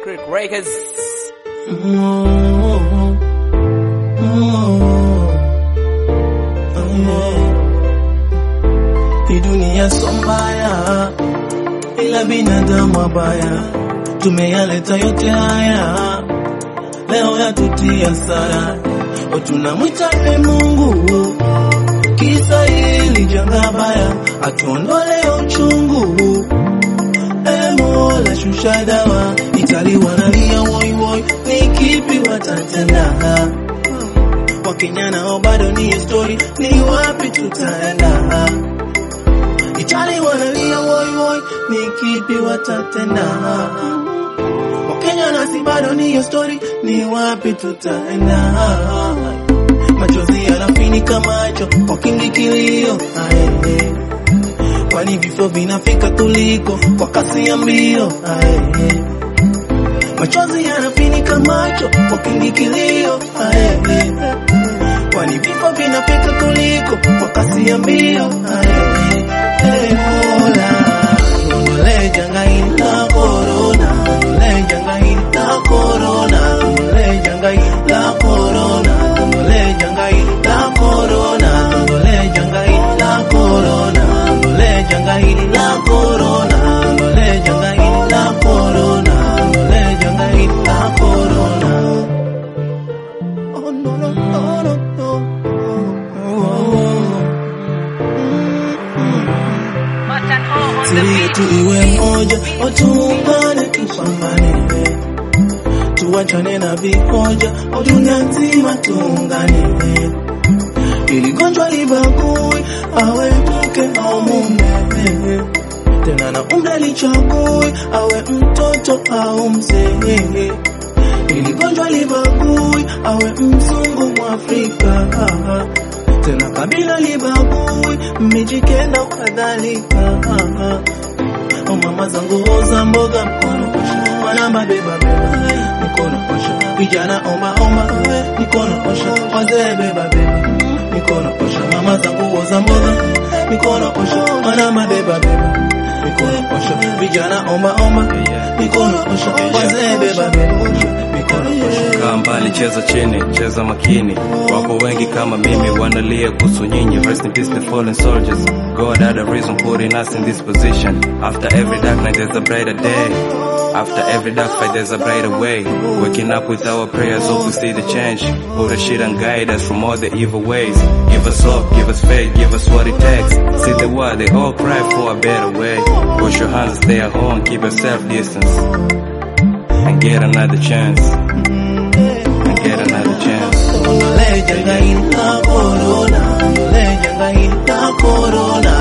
Creek Records. Hii dunia so mbaya, ila binadamu wabaya, tumeyaleta yote haya, leo yatutia sara, tunamwita e Mungu, kisa hili janga baya, atuondole uchungu e Mola, shusha dawa, Itali wanalia woi woi, ni kipi watatenda? Wakenya nao bado ni story, ni wapi tutaenda? Itali wanalia woi woi, ni kipi watatenda? Wakenya nasi bado ni story, ni wapi tutaenda? Machozi yanafinika macho, wakingi kilio ae kwani vifo vinafika tuliko kwa kasi ya mbio ae. Machozi yanafinika macho kwa kingi kilio ae. Kwani vifo vinafika tuliko kwa kasi ya mbio ae. Hey, Mola tuondolee janga hili la corona, tuondolee janga hili la corona, tuondolee janga hili la corona, tuondolee janga hili la corona, tuondolee janga hili la corona, tuondolee janga hili la corona, tuondolee janga hili la corona, tuondolee janga hili la corona. Oh no no no no no. Siri yetu iwe moja, watuungane tupambane, tuwachane na vihoja, dunia nzima tuungane, ili gonjwa libagui, awe mke au mume, tena na umri lichagui, awe mtoto au mzee, ili gonjwa libagui, awe mzungu mwafrika tena kabila libagui, mijikenda kadhalika. O mama zangu oza mboga mkono osha, wanamba beba beba mikono osha, vijana omba omba mikono osha, wazee beba beba mikono osha, mama zangu oza mboga mikono osha, wanamba beba beba mikono osha, vijana omba omba mikono osha, wazee beba beba mikono osha. Kaa mbali, cheza chini, cheza makini. Wapo wengi kama mimi wanalia kuhusu nyinyi. Rest in peace the fallen soldiers. God had a reason putting us in this position. After every dark night there's a brighter day. After every dark fight there's a brighter way. Waking up with our prayers, hope we see the change. Put a shit and guide us from all the evil ways. Give us hope, give us faith, give us what it takes. See the world, they all cry for a better way. Wash your hands, stay at home, keep yourself distance. And get another chance. And get another chance. Ondole janga hili la corona, ondole janga hili la corona,